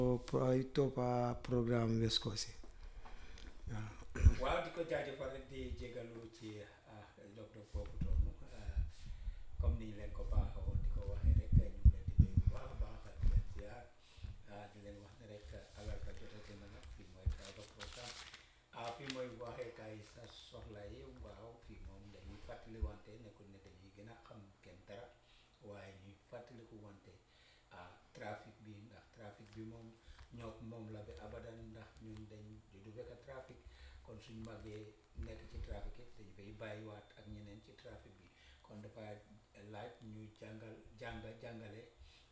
ay toppa programme West Coast yi waaw waaw di ko jaajëfal rek di jégalu ci dog-dog boobu noonu comme ni ñu leen ko baaxoon di ko waxee rek ñu ngi leen di nuyu bu baax a baax di leen ziar di leen wax ne rek alarba jotati na nag fii mooy Tribal Programme ah fii mooy waxeekaay sa soxla yi waaw fii moom dañuy fàttali wante nekkul ne dañuy gën a xam kenn dara waaye ñuy fàttaliku wante ah trafic bi ndax trafic bi moom ñoo moom la bi abadan ndax ñun dañ du fekk trafic kon suñ màggee nekk ci trafic it dañ fay bàyyiwaat ak ñeneen ci trafic bi kon dafa laaj ñu jàngal jàng jàngale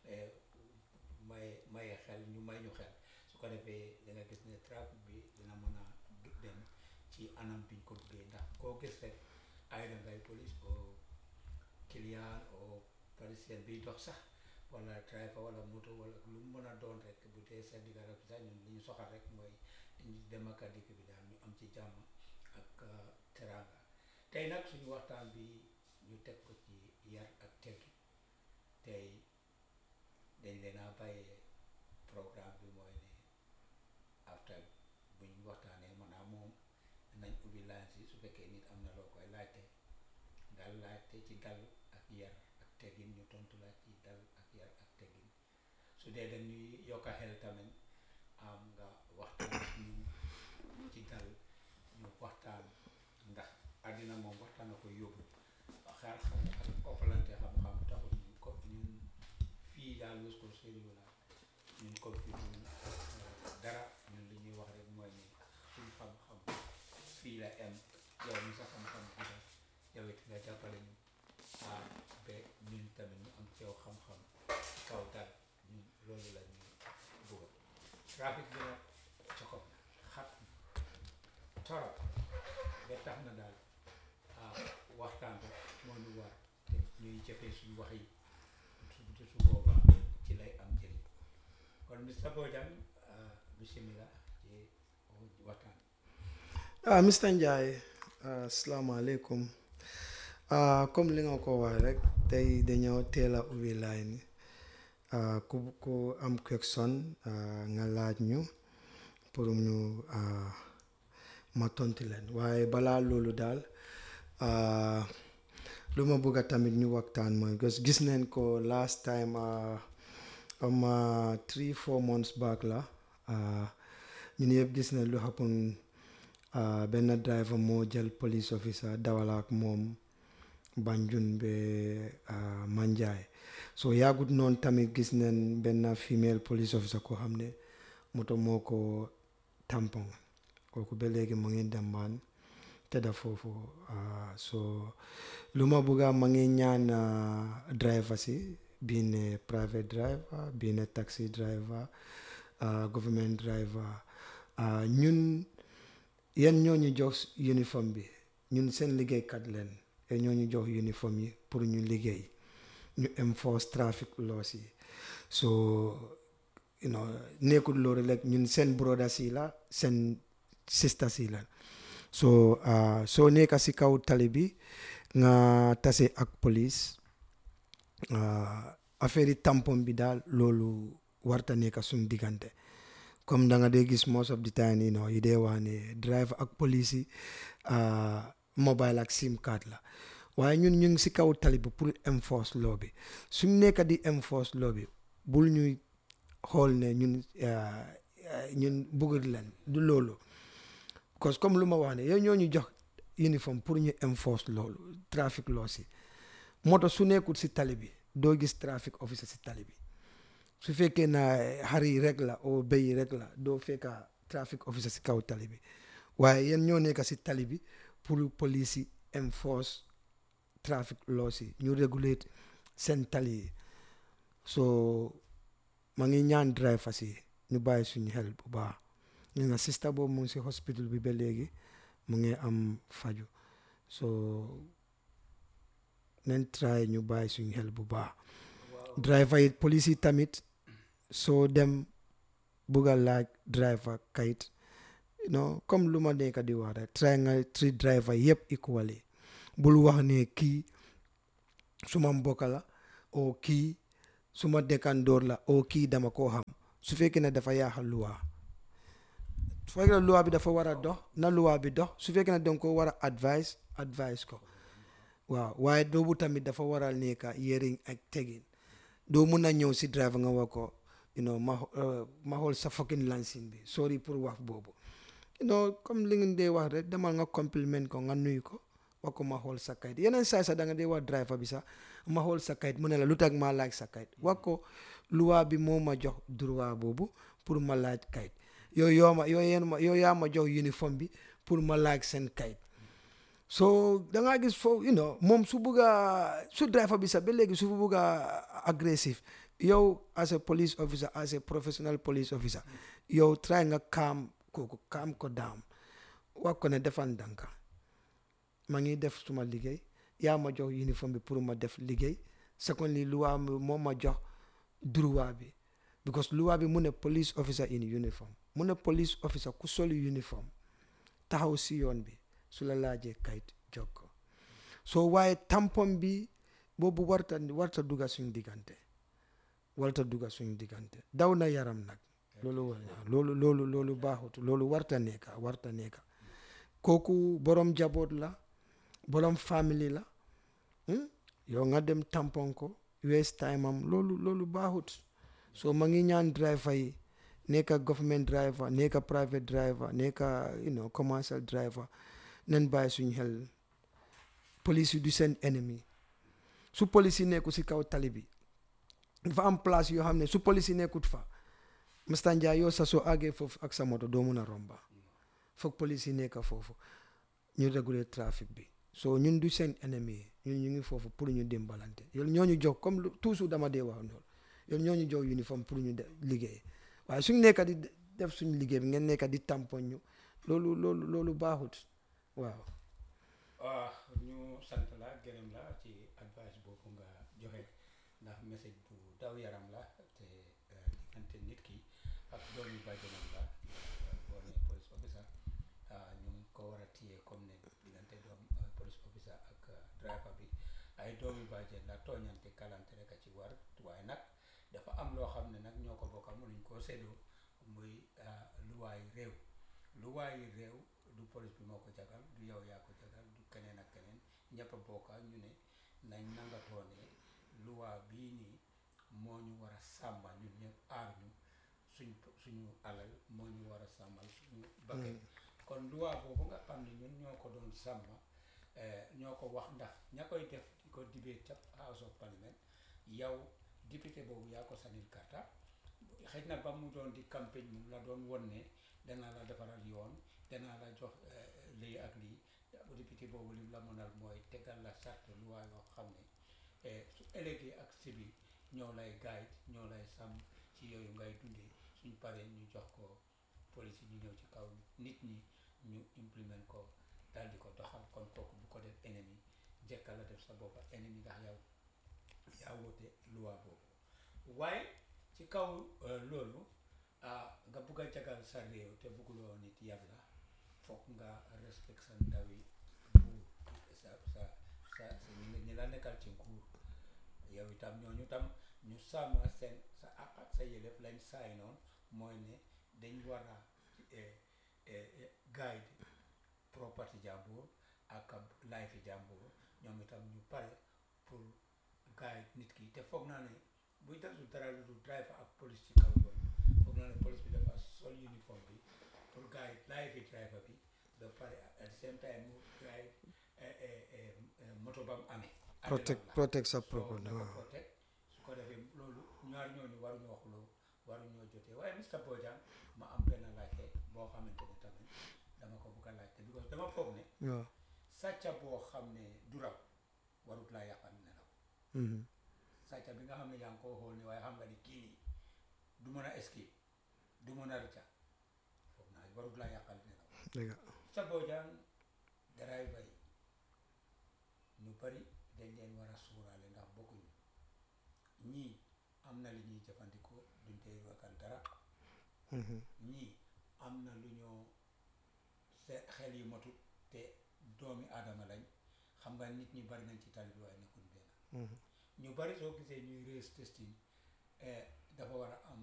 maye maye xel ñu may ñu xel su ko defee da nga gis ne trafic bi dina mën a dem ci anam biñ ko bëggee ndax koo gis rek ay da ngay police o client o parisien biy dox sax wala driver wala moto wala lu mu mën a doon rek bu dee seen digga rek sax ñun li ñu soxal rek mooy dem ak dikk bi daal ñu am ci jàmm ak teranga tey nag suñu waxtaan bi ñu teg ko ci yar ak teggi tey dañ leen a bàyyee programme bi mooy ne after buñ waxtaanee maanaam moom nañ ubbi line si su fekkee nit am na loo koy laajte nga laajte ci dal ak yar ak teggin ñu tontu la ci dal ak yar ak teggin su dee dañuy yokka xel tamit am nga waxtaan ak ñun ci dal ñu waxtaan ndax àddina moom waxtaan a ko yóbbu xaar xam ak oppalante xam-xam taxul ñu ko ñun fii daal West Coast Radio la ñun ko fi ñun dara ñun li ñuy wax rek mooy ni suñ xam-xam fii la em yow mi sa xam-xam gudda yow it nga jàppale ñu ah ba ñun tamit ñu am ci yow xam-xam kaw dal ñun loolu la ñuy bëgg trafic bi nag cokop xat torop ba tax na daal ah waxtaan rek moo ñu war te ñuy jëfee suñu wax yi su su boobaa ci lay am njëriñ kon Mr Bojang bismillah ci waxtaan ah Mr Njie asalaamaaleykum comme li nga ko wax rek tey dañoo teel a ubbi line ku ku am question nga laaj ñu pour ñu ma tontu leen waaye balaa loolu daal lu ma bëgg a tamit ñu waxtaan mooy parce que gis neen ko last time am three four months back la ñun yëpp gis nañ lu happen benn driver moo jël police officer dawala ak moom Banjul be Manjai so yaagut noonu tamit gis nañ benn female police officer ko xam ne moto moo ko tampon kooku ba léegi mu ngi dembaan tëdda foofu so lu ma bëgga ma ngi ñaan driver si bii ne private driver bii ne taxi driver government driver ñun yan ñoo ñu jox uniforme bi ñun seen liggéeykat leen te ñoo ñu jox uniforme yi pour ñu liggéey ñu enforce traffic laws yi so you know nekkul loolu rek ñun seen brothers yi la seen sisters yi la so soo nekka si kaw tali bi nga tase ak police affaire yi tampon bi daal loolu warta nekka suñ diggante comme da nga dee gis most of the time you know yi dee wax ne drive ak police yi mobile ak sim card la waaye ñun ñu ngi si kaw tali bi pour enforce law bi suñ nekka di enforce law bi bul ñuy xool ne ñun ñun bëgg leen du loolu parce que comme lu ma wax ne yow ñoo ñu jox uniforme pour ñu enforce loolu traffic law si moto su nekkul si tali bi doo gis traffic officer si tali bi su fekkee na xar yi rek la o béy yi rek la doo fekka traffic officer si kaw tali bi waaye yéen ñoo nekk si tali bi pour police yi enforce traffic laws yi ñu regulate seen tali yi so ma ngi ñaan drivers yi ñu bàyyi suñu xel bu baax ñu nga sista boobu mu ngi si hospital bi ba léegi mu ngi am faju so nañ try ñu bàyyi suñu xel bu baax driver yi police yi tamit soo dem bugg a laaj driver kayit non comme lu ma nekk di wax rek try nga treat driver yëpp equally bul wax ne kii suma mbokk la o kii suma dëkkandoor la o kii dama koo xam su fekkee ne dafa yaaxal luwaa su fekkee ne luwaa bi dafa war a dox na luwaa bi dox su fekkee ne danga ko war a advice advice ko waaw waaye boobu tamit dafa waral nekka yëriñ ak tegin doo mun a ñëw si driver nga wax ko you know ma ma xool sa fucking lansin bi sorry pour wax boobu you know comme li ngeen dee wax rek demal nga compliment ko nga nuyu ko wax ko ma xool sa kayit yeneen saay sax da nga dee wax driver bi sax ma xool sa kayit mu ne la lu tax ma laaj sa kayit wax ko luwaa bi moo ma jox droit boobu pour ma laaj kayit yow yoo ma yow yéen ma yow yaa ma jox uniforme bi pour ma laaj seen kayit so da ngaa gis foofu you know moom su bugg a su driver bi sax ba léegi su bugg a agressif yow as a police officer as a professional police officer yow try nga calm kooku calm ko down wax ko ne defal ndànk ma ngi def suma liggéey yaa ma jox uniforme bi pour ma def liggéey secondly luwaa bi moo ma jox droit bi because luwaa bi mu ne police officer in uniform mu ne police officer ku sol uniforme taxaw si yoon bi su la laajee kayit jox ko soo waaye tampon bi boobu warta warta dugga suñ diggante warta dugga suñ diggante daw na yaram nag loolu war loolu loolu loolu baaxut loolu warta nekka warta nekka kooku borom jaboot la borom famille la yow nga dem tampon ko waste time am loolu loolu baaxut so ma ngi ñaan driver yi nekka government driver nekka private driver nekka you know commercial driver nen bàyyi suñ xel police yi du seen ennemi su police yi nekku si kaw tali bi dafa am place yoo xam ne su police yi nekkut fa Mr Njie yow sa soo àggee foofu ak sa moto doo mun a romba foog police yi nekk foofu ñu réguler trafic bi so ñun du seen ennemi ñun ñu ngi foofu pour ñu dimbalante yow ñoo ñu jox comme toujours dama dee wax loolu yow ñoo ñu jox uniforme pour ñu liggéey waaye suñ nekka di def suñ liggéey bi ngeen nekka di tampon ñu loolu loolu loolu baaxut waaw waaw ñu sant la gërëm la ci advice boobu nga joxe ndax message bu daw yaram la te diggante nit ki ak doomi bàjjenam la boo ne police officer ñu ngi ko war a téye comme ne diggante doom police officer ak driver bi ay doomi bàjjen la tooñante kalante rek a ci war waaye nag dafa am loo xam ne nag ñoo ko bokka mënuñ koo séddoo muy luwaay réew luwaay réew du police bi moo ko jagal du yow yaa ko jagal du keneen ak keneen ñëpp a bokka ñu ne nañ nangatoo ne luwaa bii nii moo ñu war a sàmmal ñun ñëpp aar ñu suñ suñu alal moo ñu war a sàmmal suñu bakkan kon luwaa boobu nga xam ne ñun ñoo ko doon sàmm ñoo ko wax ndax ña koy def di ko dibee ca House of Parliament yow député boobu yaa ko sanil karta xëy na ba mu doon di campagne mu la doon won ne danaa la defaral yoon danaa la jox lii ak lii député boobu lim la mënal mooy tegal la sart luwaa yoo xam ne su ëllëgee ak si bi ñoo lay guide ñoo lay sàmm ci yooyu ngay dundee suñ paree ñu jox ko police yi ñu ñëw ci kaw nit ñi ñu implement ko daal di ko doxal kon kooku bu ko def ennemi njëkka la def sa boppa ennemi ndax yow yaa woote luwaa boobu waaye ci kaw loolu nga bugg a jagal sa réew te bugguloo nit yàlla foog nga respect sa ndawi nguur sa sa sa ñi la nekkal ci nguur yow itam ñooñu tam ñu sàmm seen sa àq ak sa yëlef lañ saay noonu mooy ne dañ war a guide property jàmbur ak life jàmbur ñoom itam ñu pare pour guide nit ki te foog naa ne buy tasul dara lu dul driver ak police ci kaw yoon foog naa ne police bi dafa sol uniforme bi pour guide life yi driver bi ba pare at the same time mu guide moto ba mu amee protect protect sa property so waaw protect su ko defee loolu ñaar ñooñu waruñoo xuloo waruñoo jotee waaye Mr Bojang ma am benn laajte boo xamante ne tamit dama ko bugg a laajte because dama foog ne waaw sàcca boo xam ne du raw warut laa yàqal nelaw mhm sàcca bi nga xam ne yaa ngi koo xool ni waaye xam nga ni kii nii du mën a escape du mën a rëcca foog naa warut laa yàqal nelaw dëgg Mr Bojang driver yi ñu bari dañ leen war a suuraale ndax bokkuñu ñii am na li ñuy jëfandikoo duñ tey ragal dara mhm ñii am na lu ñoo se xel yu matut te doomi aadama lañ xam nga nit ñi bari nañ ci tali bi waaye nekkuñ benn mhm ñu bari soo gisee ñuy race testing dafa war a am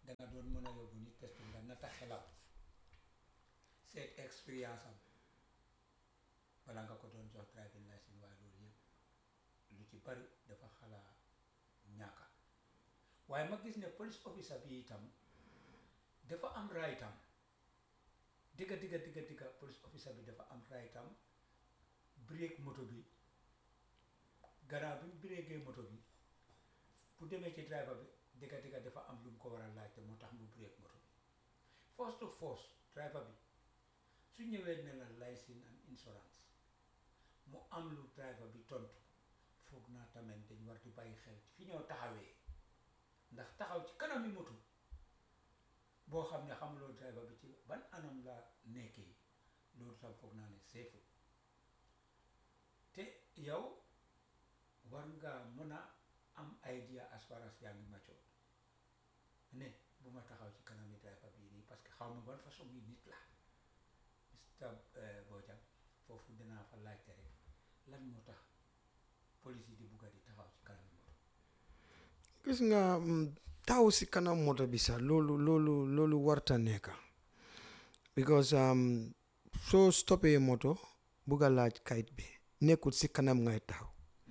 danga doon mën a yóbbu nit test nga nata xelam seet expérience am bala nga ko doon jox driving license waaye loolu yëpp lu ci bari dafa xalaa ñàkka waaye ma gis ne police officer bi itam dafa am raytam digga digga digga digga police officer bi dafa am raytam break moto bi gannaaw bi mu breakee moto bi bu demee ci driver bi digga digga dafa am lu mu ko war a laajte moo tax mu break moto bi force to force driver bi su ñëwee ne la license and insurance mu am lu driver bi tontu foog naa tamit dañ war di bàyyi xel fi ñoo taxawee ndax taxaw ci kanami moto boo xam ne xamuloo driver bi ci ban anam la nekkee loolu tam foog naa ne seefu te yow war nga mën a am idea as far as yaa ngi mature ne bu ma taxaw ci kanami driver bii nii parce que xaw ma ban façon yi nit la Mr Bojang foofu dinaa fa laajte rek lan moo tax police yi di bugga di taxaw ci kanami moto gis nga mm, taxaw si kanam moto bi sax loolu loolu loolu warta nekka because um, soo stoppé moto bugg a laaj kayit bi nekkul si kanam ngay taxaw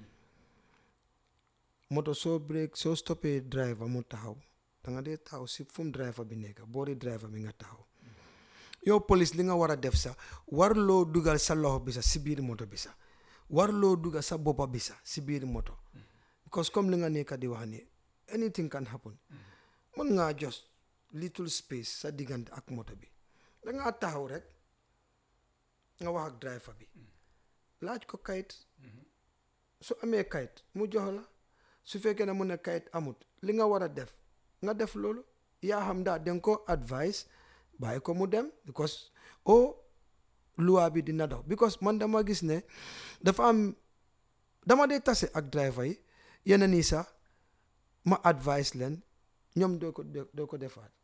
moto soo break soo stoppé driver mu taxaw da nga dee taxaw si fu mu driver bi nekk boori driver bi nga taxaw yow police li nga war a def sax warloo dugal sa loxo bi sax si biir moto bi sax warloo dugal sa boppa bi sax si biir moto because comme li nga nekk di wax ni anything can happen mën ngaa jos little space sa diggante ak moto bi dangaa taxaw rek nga wax ak driver bi laaj ko kayit su amee kayit mu jox la su fekkee ne mu ne kayit amut li nga war a def nga def loolu yaa xam daal danga ko advice bàyyi ko mu dem because o luwaa bi dina dox because man dama gis ne dafa am dama dee tase ak driver yi yeneen yi sax ma advice leen ñoom doo ko doo ko defaat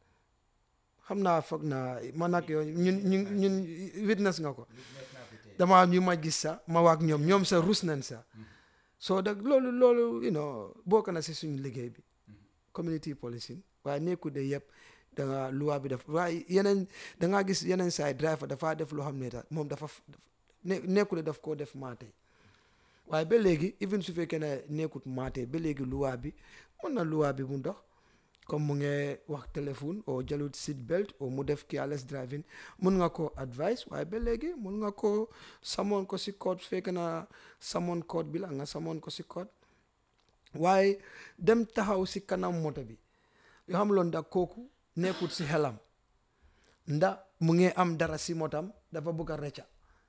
xam naa foog naa man ak yow ñun ñun ñun witness nga ko witness naa fi tey dama am ñu ma gis sax ma waak ñoom ñoom sa rus nañ sax soo dag loolu loolu you know bokk na si suñu liggéey bi community policing waaye nekku de yëpp da nga luwaa bi def waaye yeneen da ngaa gis yeneen saay driver dafaa def loo xam ne daal moom dafa f- ne nekku de daf koo def maate waaye ba léegi even su fekkee ne nekkut maate ba léegi luwaa bi mën na luwaa bi mu dox comme mu ngi wax téléphone o jëlut seat belt o mu def careless driving mun nga ko advice waaye ba léegi mun nga ko samoon ko si code su fekkee na samoon code bi la nga samoon ko si code waaye dem taxaw si kanam moto bi yoo xam loon ndax kooku nekkut si xelam ndax mu ngi am dara si motam dafa bëgg a recca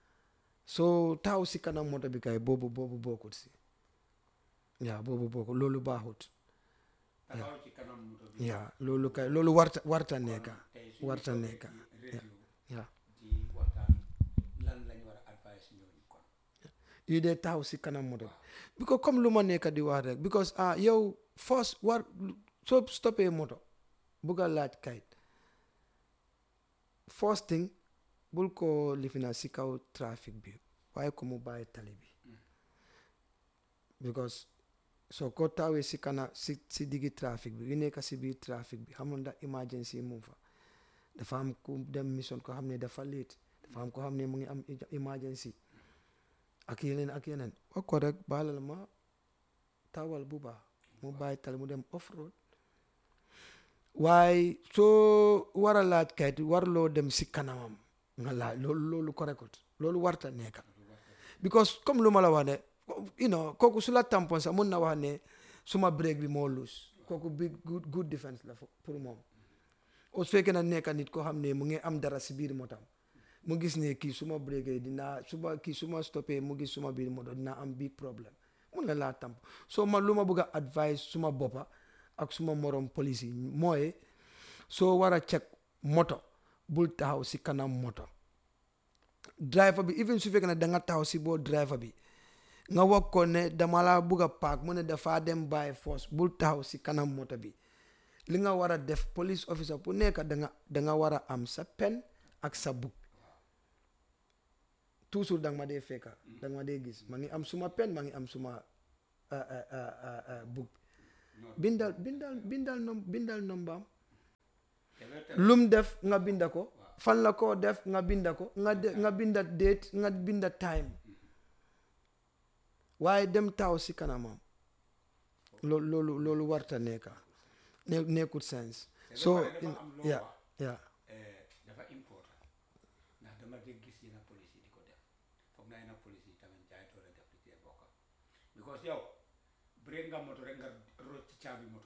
soo taxaw si kanam moto bi kay boobu boobu bokkut si yaa boobu bokkut loolu baaxut taxaw ci kanam moto bi yaa loolu kay loolu warta warta nekka tey suñu warta toogee nekka ci radio yaa di waxtaan lan lañ war a advice ñooñu kon yu dee taxaw si kanam moto bi because comme lu ma nekk di wax rek because ah yow first war soo stoppé moto bugg a laaj kayit first thing bul ko lifina si kaw trafic bi waaye ko mu bàyyi tali bi because soo ko taawee si kana si si diggi trafic bi yu nekk si biir trafic bi xam nga ndax emergency mu fa dafa am ku dem mission ko xam ne dafa late dafa am ko xam ne mu ngi am emergency ak yeneen ak yeneen wax ko rek baalal ma taawal bu baax mu bàyyi tali mu dem off road waaye soo war a laaj kayit warloo dem si kanamam nga laaj loolu loolu ko rekut loolu warta nekka because comme lu ma la wax ne you know kooku su la tampon sax mun na wax ne suma break bi moo loose kooku big good good defense la fo- pour moom o su fekkee na nekka nit koo xam ne mu ngi am dara si biir motam mu gis ne kii suma breakee dinaa suma kii suma stoppé mu gis suma biir moto dinaa am big problème mun na laa tamp soo ma lu ma bëgg a advice suma boppa ak suma morom police yi mooy soo war a check moto bul taxaw si kanam moto driver bi even su fekkee ne da nga taxaw si boo driver bi nga wax ko ne dama la bugg a paak mu ne dafaa dem bàyyi force bul taxaw si kanam moto bi li nga war a def police officer bu nekk da nga da nga war a am sa pen ak sa book toujours da nga ma dee fekka da nga ma dee gis ma ngi am suma pen ma ngi am suma uh, uh, uh, uh, uh, book bindal bindal bindal nom bindal nombaam te loolu tamit lum def nga binda ko fan la koo def nga binda ko nga de nga binda date nga binda time waaye dem taw si kanamam loolu loolu loolu warta nekka ne nekkul sens te ba so pare dafa am loo ya wax ya eh, dafa important ndax dama dégg gis yenn police yi di ko def foog naa yenn police yi tamit jaay doole def di cee bokka because yow break nga moto rek nga rocc ci caabi moto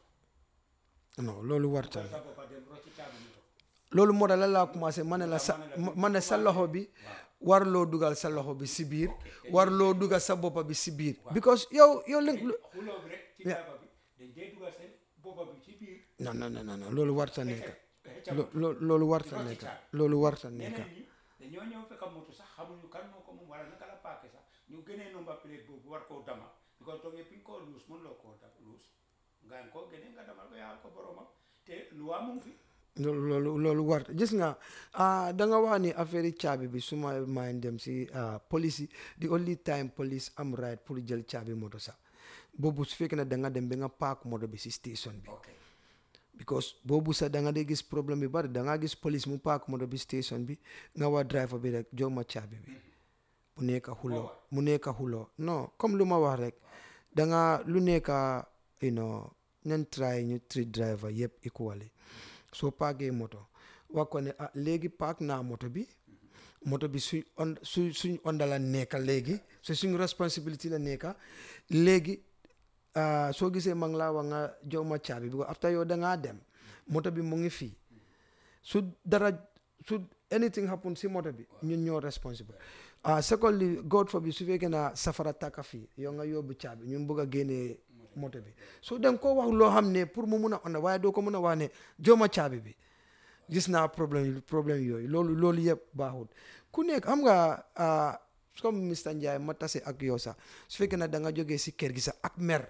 non loolu warta kon sa boppa dem rocc ci caabi moto loolu moo tax la laa commencé ma ne la sa ma ne sa loxo bi warloo dugal sa loxo bi si biir warloo dugal sa boppa bi si biir because yow yow li xuloo bi rek ci jaaba bi dañ dee dugal seen boppa bi ci biir non non non non loolu warta nekka xëcca lo- lo- loolu warta Rocci nekka caabi. loolu warta nekka ñeneen ñi dañoo ñëw fekk moto sax xamuñu kan moo ko moom wala naka la paake sax ñu gënee number plate boobu war koo dama because toog yëpp koo luus mën loo koo da luus nga koo gënee nga damal ko yaal ko boromam te luwaa mu ngi fi loolu loolu loolu warta gis nga ah da nga wax ni affaire yi caabi bi su ma maay dem si ah, police yi the only time police am right pour jël caabi moto sax boobu su fekkee ne da nga dem ba nga paak moto bi si station bi ok because boobu sax da nga dee gis problème bi bari da nga gis police mu paak moto bi station bi nga waa driver bi rek jox ma caabi bi mu nekk xuloo mu nekk xuloo non comme lu ma wax rek da nga lu nekk you know nen try ñu treat driver yëpp equally soo paakee moto wax ko ne ah léegi paak naa moto bi moto bi suñ on su suñ onda la nekka léegi su suñ responsibility la nekka léegi ah, soo gisee ma ngi laa wax nga jox ma caabi bi ko after yow da ngaa dem moto bi mu ngi fii su dara su anything happen si moto bi ñun ñoo responsible ah secondly God forbid su fekkee na safara tàkka fii yow nga yóbbu caabi ñun bëgg a génnee moto bi so da nga koo wax loo xam ne pour mu mun a onda waaye doo ko mun a wax ne jox ma caabi bi gis naa problème yi problème yooyu loolu loolu yëpp baaxul ku nekk xam nga ah, comme Mr Ndiaye ma tase ak yow sax su fekkee ne da nga jógee si kër gi sax ak mer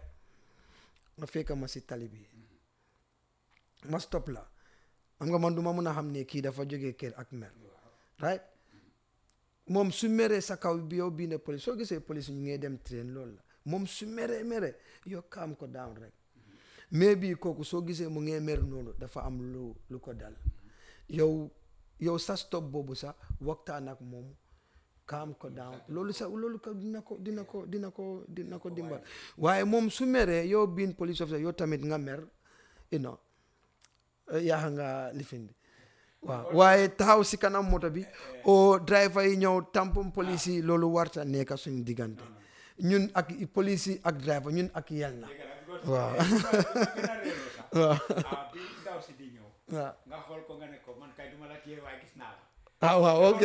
nga fekk ma si tali bi ma stop la xam nga man du ma mun a xam ne kii dafa jógee kër ak mer right moom su meree sa kaw bi yow bii ne police soo gisee police ñu ngee dem train loolu la moom su meree mere yow calm ko down rek mais bii kooku soo gisee mu ngee mer noonu dafa am lu lu ko dal yow yow sa stop boobu sax waxtaan ak moom calm ko down loolu sax loolu ko dina ko dina ko dina ko dina ko dimbal waaye moom su meree yow biin police officer yow tamit nga mer you know yaa nga lifin bi waaw waaye taxaw si kanam moto bi o driver yi ñëw tampon police yi loolu warta nekk suñu diggante ñun ak police yi ak driver ñun ak yal na waaw gën a réeroo sax waaw ah bi ndaw si di ñëw waaw nga xool ko nga ne ko man kay duma la téye waaye gis naa la ah waaw ok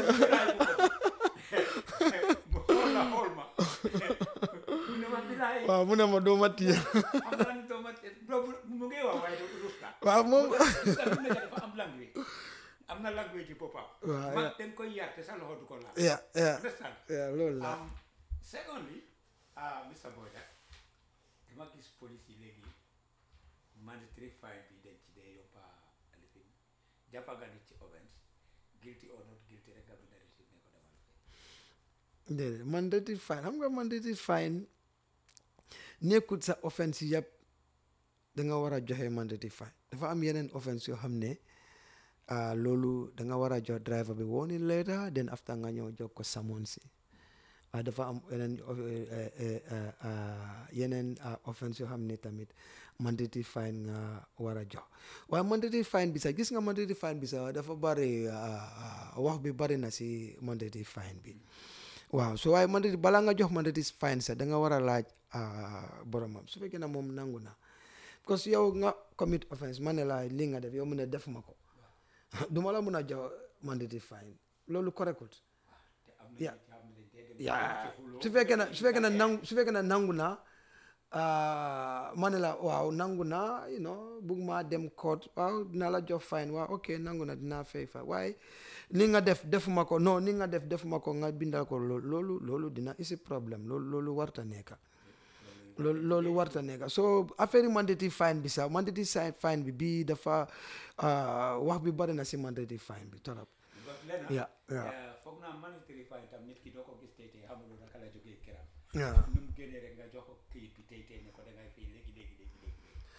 mu xool la xool ma mu ne ma bilaay waaw mu ne ma doo ma téye am na ni doo ma doo mu ngi wax waaye du rus la waaw moom sa lu nekk dafa am language am na language ci boppam Waaw, man yeah. dañ koy yar te sa loxo du ko laal ya ya understand ya loolu la um, secondly ah Mr Boyda dama gis police yi léegi mandatory fine bi dañ ci dee yóbba lifin jàppa nga nit ci offense guilty or not guilty rek nga bind receipt ne ko demal fee déedéet mandatory fine xam nga mandatory fine nekkul sa offense yëpp da nga war a joxe mandatory fine dafa am yeneen offense yoo xam ne ah, loolu da nga war a jox driver bi warning letter then after nga ñëw jox ko summons si ah, dafa am yeneen of- eh, eh, eh, eh, ah, yeneen ah, offense yoo xam ne tamit mandatory fine nga war a jox waaye mandatory fine bi sax gis nga mandatory fine bi sax dafa bari ah, ah, wax bi bari na si mandatory fine bi waaw so waaye mandatory balaa nga jox mandatory fine sax da nga war a laaj ah, boromam su fekkee ne moom nangu na parce que yow nga commit offense ma ne la li nga def yow mu ne def ma ko du ma la mun a jox mandatory fine loolu correctul te am na Yeah. ci xam ne dañ dee dem yaa ci xuloo su fekkee ne su fekkee ne nangu su fekkee ne nangu na ma ne la waaw nangu na you know bugg maa dem court waaw dinaa la jox fine waaw ok nangu na dinaa fay fa waaye ni nga def defuma ko non ni nga def defuma ko nga bindal ko loolu loolu loolu dina isi problème loolu loolu warta nekka loolu loolu warta nekka so affaire yi mandatory fine bi sax mandatory si- fine bi bii dafa ah, wax bi bari na si mandatory fine bi torop because lenn Yeah, yeah. eh, foog naa mandatory fine tam nit ki doo ko gis tey tey xamuloo naka la jógee këram waaw nu mu génnee rek nga jox ko këyit bi tey tey ne ko dangay fay léegi léegi léegi léegi léegi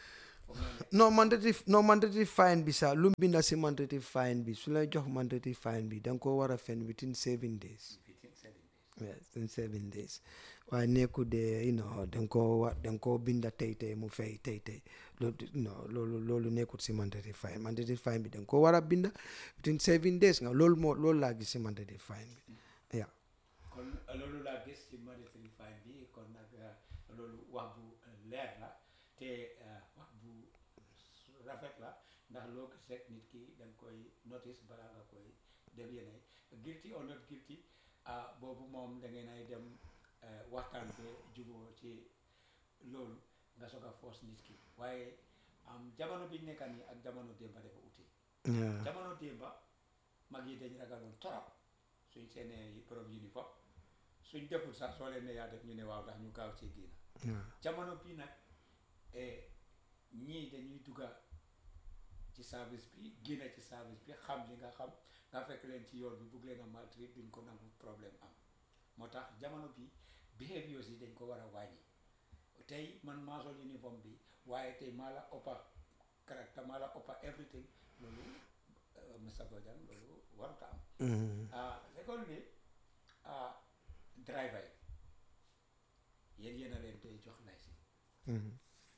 foog naa ne non mandatory non mandatory fine bi sax lu mu binda si mandatory fine bi su lay jox mandatory fine bi da nga ko war a fen within seven days within seven days yes in seven days waaye nekku de you know da nga koo wa da nga koo binda tey tey mu fay tey tey loolu non loolu loolu nekkut si mandatory fine mandatory fine bi da nga koo war a binda within seven days nga loolu moo loolu laa gis si mandatory fine bi yeah kon loolu laa gis ci mandatory fine bi kon nag loolu wax bu leer la te wax bu rafet la ndax loo gis rek nit ki da nga koy notice balaa nga koy def yeneen guilty or not guilty ah boobu moom da ngeen ay dem waxtaan be juboo ci loolu nga soog a force nit ki waaye am jamono biñ nekka nii ak jamono démba dafa uti yeah jamono démba mag yi dañ ragaloon torop suñ seenee borom uniforme suñ deful sax soo leen ne yaa def ñu ne waaw ndax ñu gaaw ci génn yeah jamono bii nag eh, ñii dañuy dugga ci service bi génn ci service bi xam li nga xam nga fekk leen ci yoon bi bugg leen a maltraiter duñ ko nangu problème am moo tax jamono bi behaviors yi dañ ko war a wàññi tey man maa sol uniforme bi waaye tey maa la ëppa caractère maa la ëppa everything loolu euh, Mr Bojang loolu waruta am Mhm. ah secondly ah driver yi yéen yéen a leen tey jox licence Mhm.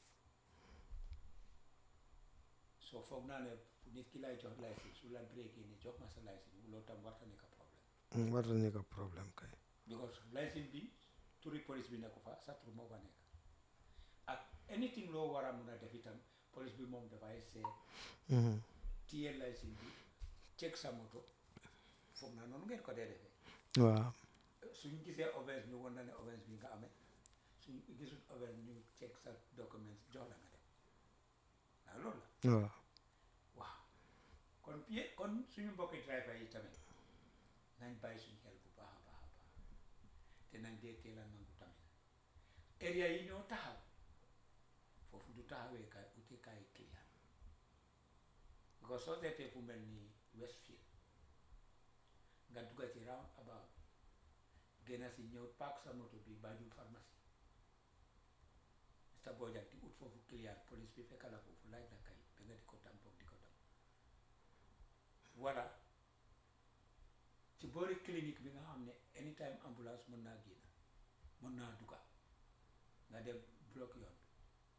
soo foog naa ne nit ki lay jox licence su la breaké ni jox ma sa licence loolu tam warta nekk problème Mm, war na nekk problème kay because licence bi turi police bi nekku fa sa tur moo fa nekk ak anything loo war a mun a def itam police bi moom dafay seet Mhm. téye licence bi check sa moto foog naa noonu ngeen ko dee defee waaw suñ gisee offense ñu won na ne offense bi nga amee suñ gisul offense ñu check sa documents jox la nga dem waaw loolu la waaw waaw kon pie kon suñu mbokki driver yi tamit nañ bàyyi suñu xel bu baax a baax a baax te nañ dee teel a nangu tamit area yi ñoo taxaw foofu du taxawee kaay ute kaay client because soo seetee fu mel ni Westfield nga dugga ci round about génn si ñëw paak sa moto bi Banjul pharmacie Mr Bojang di ut foofu client police bi fekk la foofu laaj la kay ba nga di ko tampoog di ko tam voilà ci boori clinique bi nga xam ne anytime ambulance mën naa génn mën naa dugga nga dem block yoon bi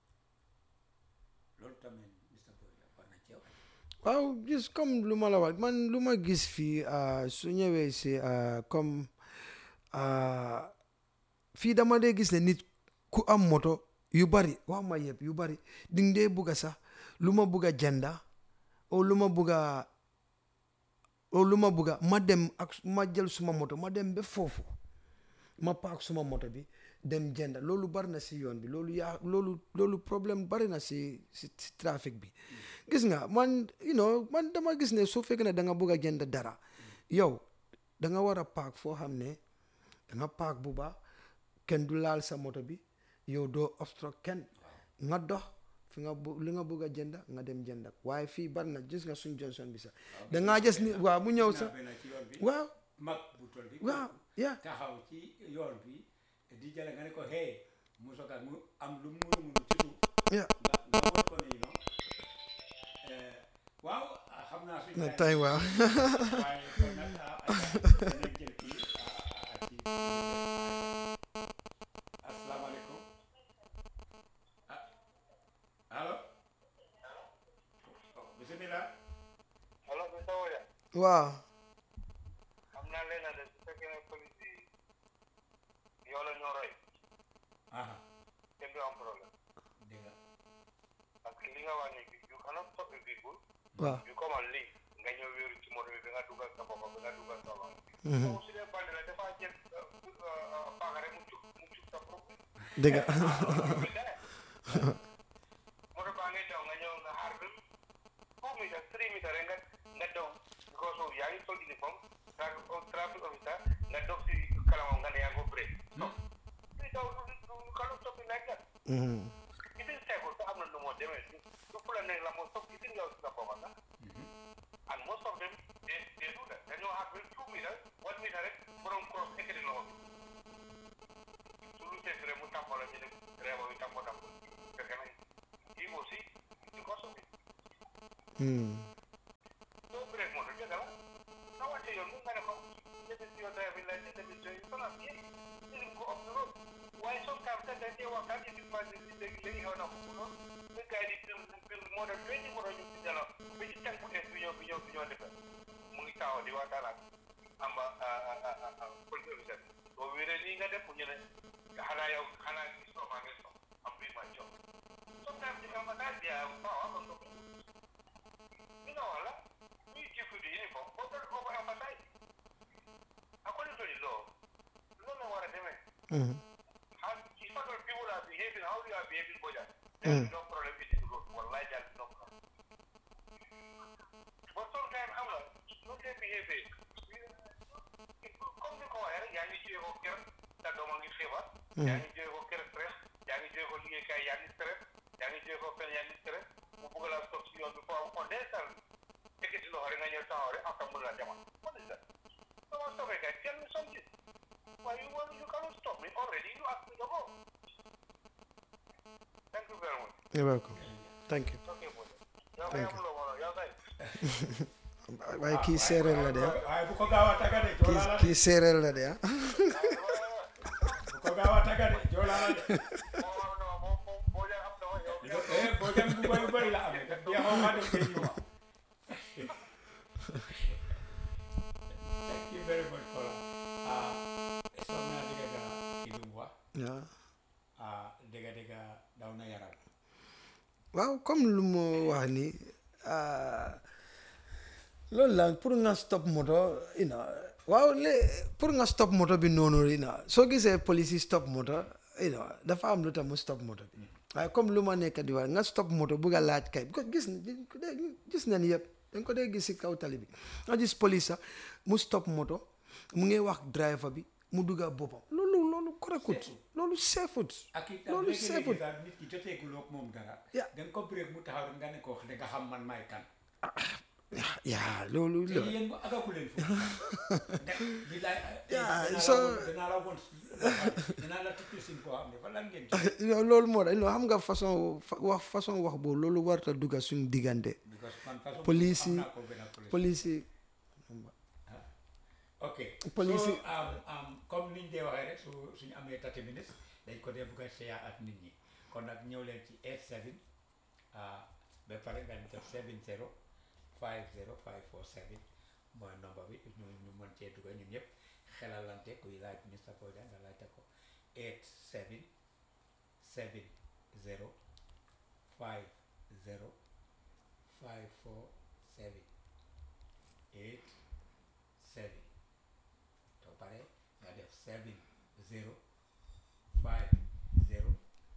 loolu tamit Mr Bojang war na ceew waaw gis comme lu ma la wax man lu ma gis fii ah, su ñëwee si ah, comme ah, fii dama dee gis ne nit ku am moto yu bari wax ma yëpp yu bari ding dee bugga sax lu ma bugga jënda o lu ma bugga o lu ma bugga ma dem ak ma jël suma moto ma dem ba foofu ma paak suma moto bi dem jënda loolu bari na si yoon bi loolu yaa loolu loolu problème bari na si si si trafic bi gis nga man you know man dama gis ne su fekkee ne da nga bëgg a jënd dara yow da nga war a paak foo xam ne da nga paak bu baax kenn du laal sa moto bi yow doo obstruct kenn nga dox fi nga bu li nga bëgg a jënd nga dem jënd waaye fii bari na gis nga suñ Johnson bi sax da ngaa gis ni waaw mu ñëw sax benn ci yoon bi waaw mag bu toll di waaw yaa taxaw ci yoon bi di jële nga ne ko hey mu soga mu am lu mu munu munu ci suuf yaa nga nga won ko ne you know eh, waaw ah, xam naa suñu na time- tey waaw waaye kon nag ah, ah, dinañ jël kii ah, ah, ci asalaamaaleykum ah allo Oh, bisimilah alors que Sow ya waaw am naa leen de su fekkee ne police yi yow la ñoo roy aha kenn du am problème dégg nga parce que li nga wax ni you cannot stop a people waaw you come and leave nga ñëw wéeru ci moto bi bi nga dugal sa bopp bi nga dugal sa loxo Mhm. donc su dee bandi la dafa jël paaka rek mu cuk mu cuk sa bopp dëgg nga bi dara moto baa ngay daw nga ñëw nga xaar bi four meters three meters rek nga nga daw because of yaa ngi sol uniforme traffic traffic officer nga dox si kalamam nga ne yaa ngi ko break non li daw du du kanu stop like that Mhm. itin seekul sax am na nu moo demee du du fu la nekk la moo stop itin yow si sa bopp sax and most of them they they do that dañoo xaar ba two meters one meter rek borom cross ekkati loxo bi su lu seet rek mu tàmbale ñu dem réew bi tàmbo tàmbo fekk na kii aussi Mm. doo break moto dëgg la nga wàcce yoon mun nga ne ko defi si yoon driving license defi si yoon sonal yéen ñu ko off the road waaye sometimes sax dañ dee waxtaan yi di passé si léegi léegi xew na ko noonu nga gars yi di bil bil moo def twenty moto ñu si jalo ba ci tànku es bi ñoo bi ñoo bi ñoo defar mu ngi taxaw di waxtaan ak amba police officer boo wéree nii nga def ñu ne xanaa yow xanaa gis soo maa ngi so am bi ma jox sometimes di nga ma daal di power on the you know wala we give you the uniform but don't overemphasize according to the law loolu la war a demee Mm. how if other people are behaving how you are behaving boja there is no problem with the road wallahi there is no problem but sometimes xam nga nu dee behaving comme ni ko waxee rek yaa ngi jógee ko kër sa doom a ngi feebar yaa ngi jógee ko kër stress yaa ngi jógee ko liggéeykaay yaa ngi stress yaa ngi jógee ko fen yaa ngi stress mu bëgg laa stop si yoon bi foo on desal ekkati loxo rek nga ñëw taxaw rek après mu la demal what is that so ma stopee kay tell me something why you want you cannot stop me already you asked me to go thank you very much You're welcome. Thank you. okay boy yow kay amuloo wala yow kay waaye kii séeréer la de ah. waaye bu ko gaaw a tagga de kii joolaa la de kii séeréer la de ah. bu ko gaaw a tagga de joolaa la de moo am na moom moom boo leen am na ma yow eh boo dem bu bëri bëri la amee kat jeexoo maa dem kay ñëwaat thank you very much Kola ah soog naa dégg nga kii bi mu wax waaw ah dégg dégg daw na yaram waaw comme lu mu wax ni ah, loolu la pour nga stop moto you know waaw lé pour nga stop moto bi noonu you know soo gisee police yi stop moto you know dafa am lu tax mu stop moto bi waaye comme lu ma nekk di wax nga stop moto bugg a laaj kay because gis gis nañ yëpp dañ ko dee gis si kaw tali bi nga gis police sax mu stop moto mu ngi wax driver bi mu dugga boppam loolu loolu correctut loolu safut ak it loolu léegi-léegi safut daal nit ki joteeguloo ak moom dara Yeah. da nga ko break mu taxaw rek nga ne ko wax da nga xam man maay kan yaa loolu te loolu yéen bu agagu leen foofu ndax bi laay Yeah, dinaa la so- woon dinaa la woon dinaa la tukki sin koo xam ne fa lan ngeen ci non loolu moo tax xam nga façon fa- wax façon wax boobu loolu warta dugga suñ diggante because man façon Police am yi- naa ko benn police police yi ok police so yi- um, um, comme niñ dee waxee rek su suñu amee 30 minutes dañ ko dee bugg a share ak nit ñi kon nag ñëw leen ci 87 ah ba pare nga def 70 50 547 mooy number bi ñu ñu mën cee dugg ñun ñëpp xelalante kuy laaj Mr Bojang nga laajte ko 87 70 50 547 8 7 soo paree nga def 7 0 5 0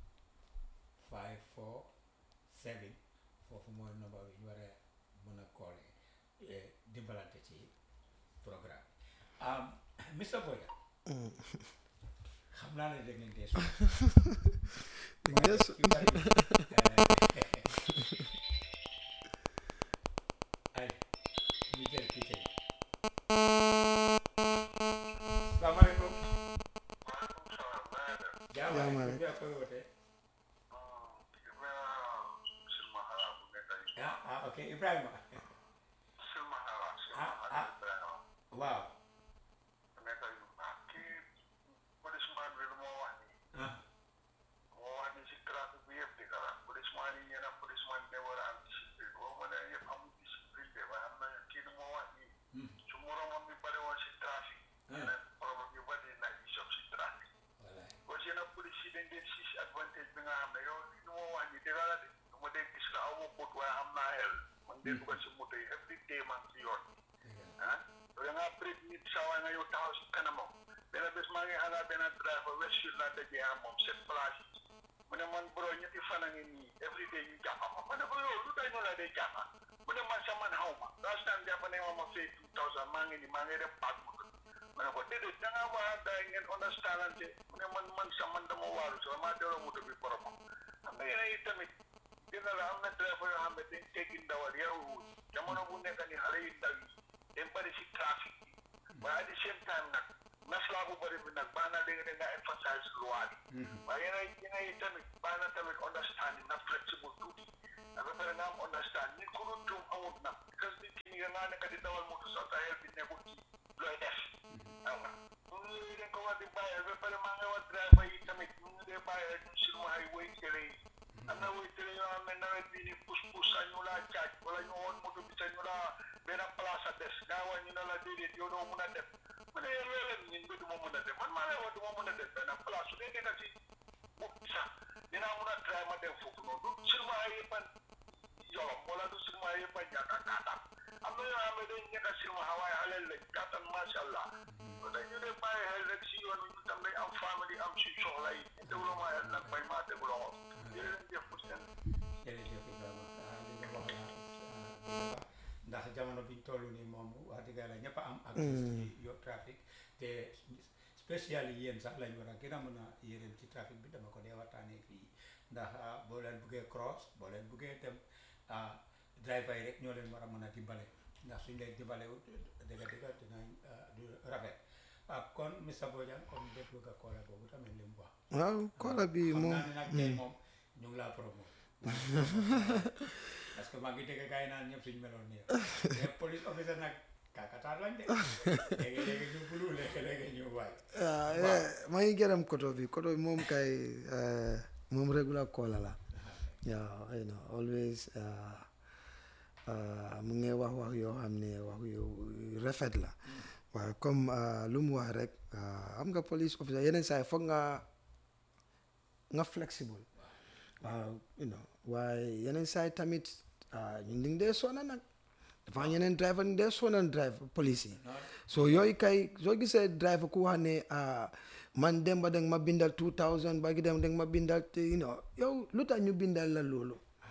5 4 7 foofu mooy number bi ñu war a mën a koole dimbalante ci programme um, Mr Bojang xam naa ne dégg ngeen dee su Yes. ay ñu jël kii tey salaamaaleykum Jaama jaama rek. bi ak koy wootee ah ah ok Ibrahima waaw ah voilà parce que nag police yi dañ dee siis advantage bi nga xam ne yow li ma wax ni dëgg la de du ma dee gis la aw ma bët waaye am naa xel man dee dugal si moto yi every day man si yoon ah da ngaa break nit saa waay nga yow taxaw si kanamam benn bés maa ngi xalaat benn driver Westfield laa dajee ak moom sept place mu ne man bro ñetti fan a ngi nii every day ñu jàpp ma ma ne ko yow lu day ñu la dee jàpp mu ne man sa man xaw ma last time jàpp ne ma ma fay two thousand maa ngi nii maa ngi dem paak moto ma ne ko déedéet da ngaa war a daay ngeen understandante mu ne man man sa man dama waaru sa maa delloo moto bi boromam xam nga yéen yi tamit dina la am na driver yoo xam ne dañ teggi ndawal yaruwul jamono bu nekk ni xale yu ndaw yi dañ bëri si trafic bi waaye at the same time nag maslaa bu bëri bi nag baax na léegi da nga emphasize loi bi waaye yéen ay yéen ay tamit baax na tamit understanding na flexible tuuti da ba pare nga am understand nit ku dul tuum amul amut nag parce que nit ki nga naa nekk di dawal moto sa sa xel bi nekkul ci looy def xam nga ñun yooyu dañ ko war di bàyyi ba pare maa ngi wax driver yi tamit ñu ngi dee bàyyi rek ñu silma ay woy télé yi am na woy télé yoo xam ne nawet bii ni pus pus sax ñu laa caaj wala ñu woon moto bi sax ñu laa benn place a des gaa waa ñu ne la déedéet yow doo mun a dem mu ne yéen leen ñun ba du ma mun a dem man maa lay wax du ma mun a dem benn place su dee nekk si ut sax dinaa mun a try ma dem foofu noonu du silma ay yëpp a yolom wala du silma ay yëpp a ñàkk a kaataan am na yoo xam ne dañ nekk silma waaye xaleel lañ kaataan macha allah kon nag ñu dee bàyyi xel rek si yoon wi ñu tam dañ am famille am si soxla yi développement yàlla nag bañ maa déglu loxo jërëjëf pour seen jërëjëf Ibrahima ah li nga wax la ndax jamono biñ toll nii moom wax dëgg yàlla ñëpp a am accès ci yo trafic te spécial yi yéen sax lañ war a gën a mën a yéen ci trafic bi dama ko dee waxtaanee fii ndax ah, boo leen buggee cross boo leen buggee dem ah, driver yi rek ñoo leen war a mën a dimbale ndax suñ leen dimbalewut dëgg dëgg dinañ ah, du rafet ah kon Mr Bojang comme déglu nga koola boobu tamit li mu wax waaw koola bi xam moom naa ne nag tey moom ñu ngi laa promo parce que maa ngi dégg gars yi naan ñëpp suñu meloon nii mais police officer nag kakataar lañ de léegi léegi ñu bulu léegi léegi ñu waay ah eh, maa ngi gërëm koto bi koto bi moom kay eh, moom regular koola la waaw you know always ah, ah, mu ngi wax wax yoo xam ne wax yu rafet la waaye comme ah, lu mu wax rek ah, am nga police officer yeneen saa yi foog nga nga flexible waaw you know waaye yeneen saa yi tamit ah, ñun dañ dee sona nag dafa am yeneen driver ñu dee sonal driver police yi so yooyu kay soo gisee driver ku wax ne ah, man dem ba danga ma bindal 2000 ba gi dem danga ma bindal te you know yow lu tax ñu bindal la loolu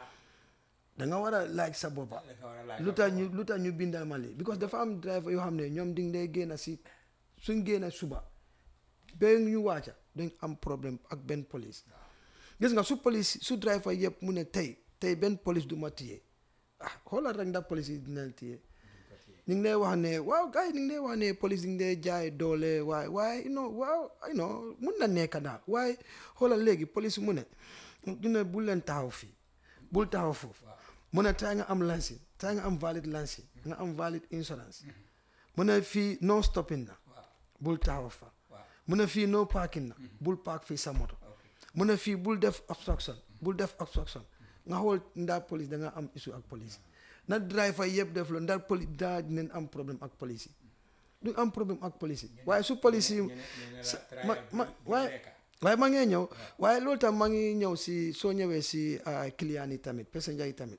da nga war a laaj sa boppa da nga war a laaj lu tax ñu lu tax ñu bindal ma lii because dafa am driver yoo xam ne ñoom di day génn si suñ génn suba ba ñu wàcca dañ am problème ak benn police gis nga su police su driver yëpp mu ne tey tey benn police du ma téye ah xoolal rek ndax police yi dina la téye ñu ngi lay wax ne waaw gars yi ñu ngi lay wax ne police yi ngi lay jaay doole waaye waaye you know waaw you know mun na nekk daal waaye xoolal léegi police mu ne ñu ne bul leen taxaw fii bul taxaw foofu mu ne tey nga am lancing tey nga am valid lancing nga am valid insurance mu ne fii no stopping na bul taxaw fa mu ne fii no parking na bul park fii sa moto mu ne fii bul def obstruction bul def obstruction nga xool ndax police da nga am issue ak police na driver yëpp def loolu ndax police daa dinañ am problème ak police yi du am problème ak police yi waaye su police yi sa- ma ma waaye waaye maa ngi ñëw waaye loolu tam maa ngi ñëw si soo ñëwee si ah, client yi tamit passenger yi tamit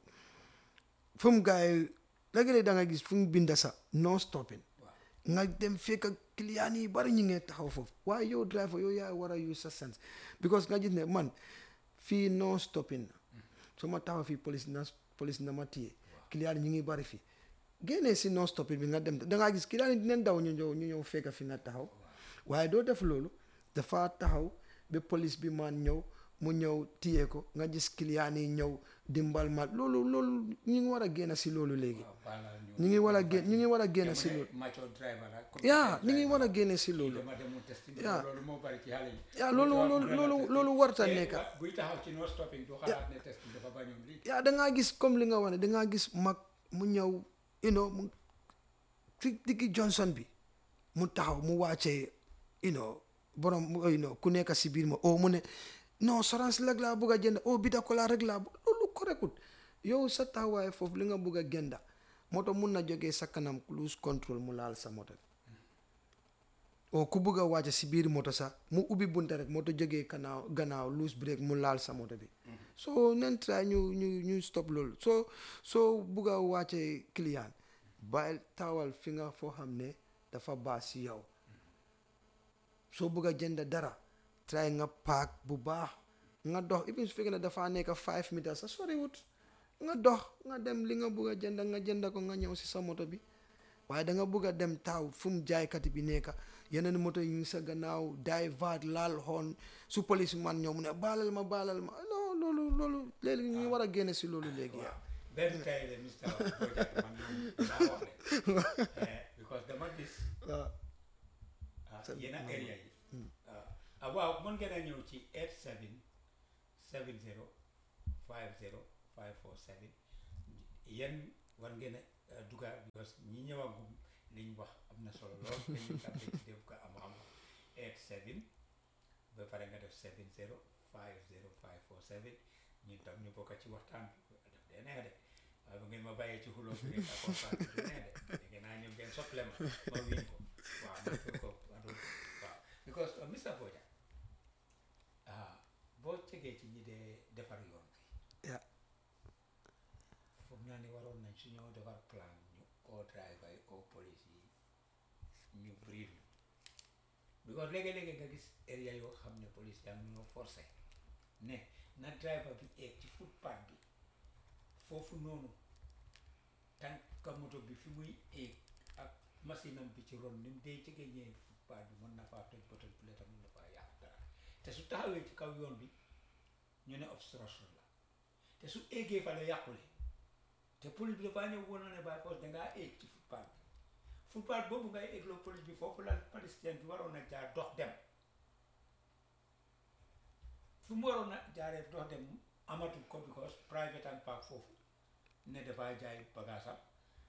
fu mu gars yi léegi-léeg da nga gis fu mu binda sax no stopping nga dem fekk ak client yi bari ñu ngee taxaw foofu waaye yow driver yow yaa war a use sa sense because nga gis ne man fii no stopping na su ma taxaw fii police na police na ma téye client yi ñu ngi bari fii génnee si no stopping bi nga dem da ngaa gis client yi dinañ daw ñu ñëw ñu ñëw fekk fi nga taxaw waaye doo def loolu dafa taxaw ba police bi man ñëw mu ñëw téye ko nga gis client yi ñëw dimbal ma loolu loolu ñu ngi war a génn si loolu léegi ñu ngi war a génn ñu ngi war a génn si loolu macho driver la yaa ñu ngi war a génne si loolu dama demoon test yaa. loolu moo bari ci xale yi yaa loolu loolu loolu loolu warta Te nekka wa- buy taxaw ci no stopping du xalaat ne test dafa bañoon lii yaa da ngaa gis comme li nga wane da ngaa gis mag mu ñëw you know mu fi diggi Johnson bi mu taxaw mu wàccee you know borom mu- you know ku nekk si biir ma oh mu ne non sorance rek laa bëgg a jënd oh bita ko laa rek laa bëgg loolu correctut yow sa taxawaay foofu li nga bëgg a jënda moto mun na jógee sa kanam cruise control mu laal sa moto bi o ku bëgg a wàcc si biir moto sax mu ubbi bunta rek moto jógee gannaaw gannaaw loose break mu laal sa moto bi so nen try ñu ñu ñu stop loolu soo soo bëgg a wàcce client bàyyil taawal fi nga foo xam ne dafa baax si yow soo bëgg a jënd dara try nga paak bu baax nga dox even su fekkee ne dafa nekk five meters sa soriwut nga dox nga dem li nga bëgg a jënd nga jënd ko nga ñëw si sa moto bi waaye da nga bëgg a dem taaw fu mu jaaykati bi nekk yeneen moto yi ngi sa gannaaw daay vaat laal xoon su police man ñëw mu ne baalal ma baalal ma non loolu loolu léegi ñu ngi war a génne si loolu léegi yaa benn tey de Mr Bojang man moom dinaa wax de Eh, because dama gis waaw ah, yenn area yi ah waaw mën ngeen a ñëw ci 87 70 50 547 yéen war ngeen a duga because ñi ñëwagum liñ wax am na solo lool te ñu tam ci def ko am am eight seven ba pare nga def seven zero five zero five four seven ñun tam ñu bokk ci waxtaan bi daf dee neex de waaye bu ngeen ma bàyyee ci xuloo bi rek ak waxtaan bi du neex de léegi naa ñëw ngeen sople ma ma wiin ko waaw ma ko ko adu waaw because uh, Mr Bojang ah boo cegee ci ñi dee defar yoon bi Yeah. foog naa ni waroon nañ su ñoo defar plan ñu oo driver yi oo police yi ñu brief ñu because léegi-léegi nga gis area yoo xam ne police yaa ngi ñoo forcé ne na driver bi eeg ci footpath bi foofu noonu tànka moto bi fi muy eeg ak machine am bi ci ron ni mu dee jege ñee footpath bi mën na faa toj botol bi la tam mën na faa yàq dara te su taxawee ci kaw yoon bi ñu ne obstruction la te su eegee fa la yàqule te police bi dafaa ñëw woon na ne by force dangaa eeg ci footpath bi footpath boobu ngay eegloo police bi foofu la palestinien bi waroon na jaar dox dem fu mu waroon na jaaree dox dem amatul ko because private and park foofu ne dafaa jaay bagaasam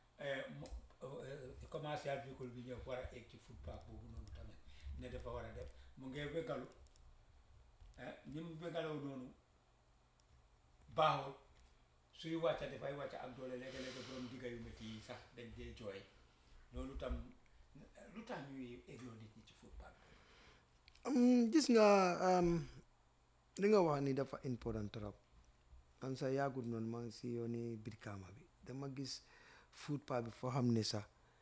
commercial véhicule bi ñëw war a eeg ci footpath boobu noonu tamit ne dafa war a def mu ngee wégalu ah ñi mu wégaloo noonu baaxul suy wàcca dafay wàcca ak doole léegi-léegi borom digga yu métti yi sax dañ dee jooy loolu tam lu tax ñuy égloo nit ñi ci footpath bi Um, gis nga um, li nga wax ni dafa important trop man sa yàggut noonu maa ngi si yooni Brikama bi dama gis footpath bi foo xam ne sax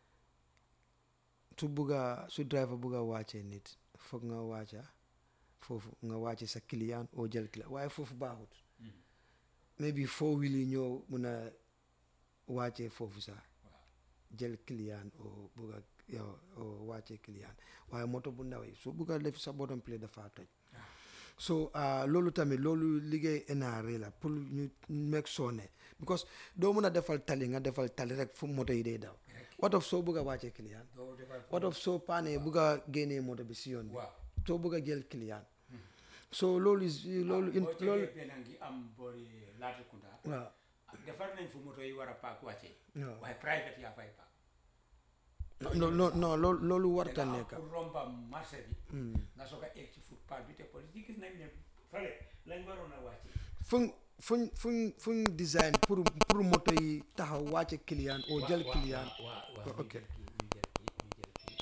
su bugga su driver bugga wàccee nit foog nga wàcca foofu nga wàcce sa client oo jël client waaye foofu baaxut maybe four wheel yi ñoo mun a wàccee foofu sax waaw jël client oo bugga yow oo wàccee client waaye moto bu ndaw yi su bugga def sa bottom plate dafa toj so ah, loolu tamit loolu liggéey NRA la pour ñu make sure ne because doo mun a defal tali nga defal tali rek fu moto yi day daw what of soo bugg a wàccee client doo defar what of soo paanee bugg a génnee moto bi si yoon bi waaw soo bugg a jël client so loolu is loolu in boo loolu jegee benn ngi am boori Latrikunda waaw defar nañ fu moto yi war a paak wàccee waaw waaye private yaa fay paak non non non loolu loolu warta danga am nekk pour romba marché bi nga soog a egg ci footpath bi te police yi gis nañ ne fale lañ waroon a wàccee fuñ fuñ fuñ fuñ design pour pour moto yi taxaw wàcce client oo jël waaw, client waaw, waaw, waaw, ok. ñu jël kii, ñu jël kii, ñu jël kii.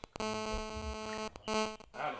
allo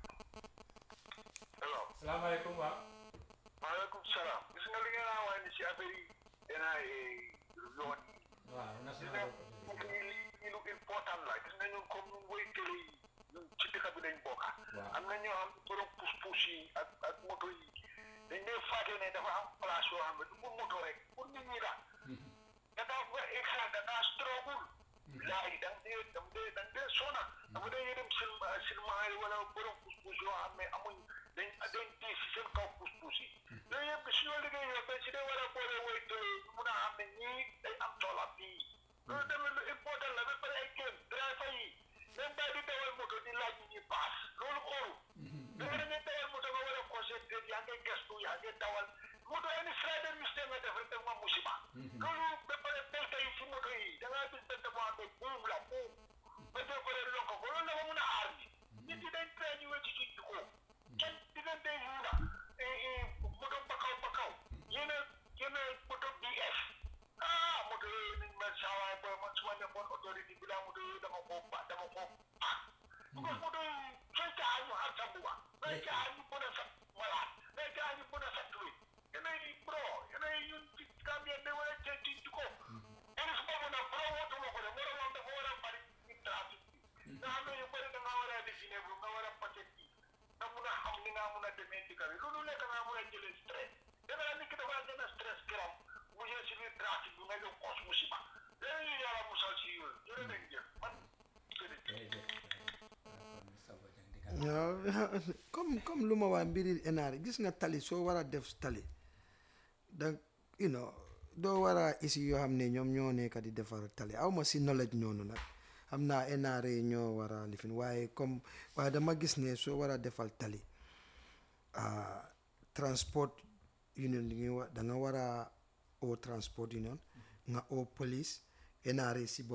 hello salaamaaleykum waaw maaleykum salaam gis nga li ngeen a wax ni si affaire yi dinaa yoon waaw gis national nga lii lii lu important la gis nga ñun comme ñun woy télé yi ñun ci dëkk bi dañ bokka Waaw. am na ñoo xam ne borom pousse-pousse yi ak ak moto yi dañ dee fàtte ne dafa am place yoo xam ne du pour moto rek pour nit ñi la da ngaa ba extra da ngaa struggle laay da nga dee da nga dee da nga dee sona dama dee yërëm sil silmaxa yi wala borom pousse-pousse yoo xam ne amuñ dañ dañ diis si seen kaw pousse-pousse yi yooyu yëpp si ñoo liggéey yoo ba si dee war a boole woy télé yi mun a xam ne ñii day am toolam fii loolu tamit lu important la ba pare ay kéem driver yi même bàyyi di dawal moto di laaj ñi paas loolu óoru dama da ngay dawal moto nga war a concentré yaa ngi gestu yaa ngi dawal moto any slight mistake nga def rek def ma musiba loolu ba pare belte yi si moto yi da ngaa gis belte boo xam ne buum la buum ba dee ko rek lokk ko loolu dafa mun a aar ni nit ñi dañ train ñu wecci ci ko kenn diggante yuuna moto bakaw bakaw yéen a yéen a moto BF ah moto yooyu nañ ma saawaay booy man su ma nekkoon autorité bi laa moto yooyu dama ko ba dama ko ah because moto yi sooy caa ñu xar sa mbuba sooy caa ñu mën a sat malaat sooy caa ñu mën a sat luy yéen ay bro yéen ay ñun ci Gambien ne war a tey ci ci ko eris boobu nag bro wootuma ko de moromam dafa war a bari ci trafic bi nga xam ne yu bëri da ngaa war a dessiné bu nga war a paquet bi nga mun a xam ni nga mun a demee ci kër yi loolu nekk nga mun a jëlee stress dana nit ki dafa gën a stress kiram mu jël si biir trafic bi nga jël kos musiba léegi ñu yàlla musal si yooyu jërë nañ jëf man jërëjëf jërëjëf kon Mr Bojang di nga waaw comme comme lu ma waa mbiri NRA gis nga tali soo war a def tali da you know doo war a isi yoo xam ne ñoom ñoo nekk di defar tali aw ma si knowledge noonu nag xam naa NRA ñoo war a lifin waaye comme waaye dama gis ne soo war a defal tali ah, transport union li ñuy wax da nga war a oo transport union nga oo police NRA si bopp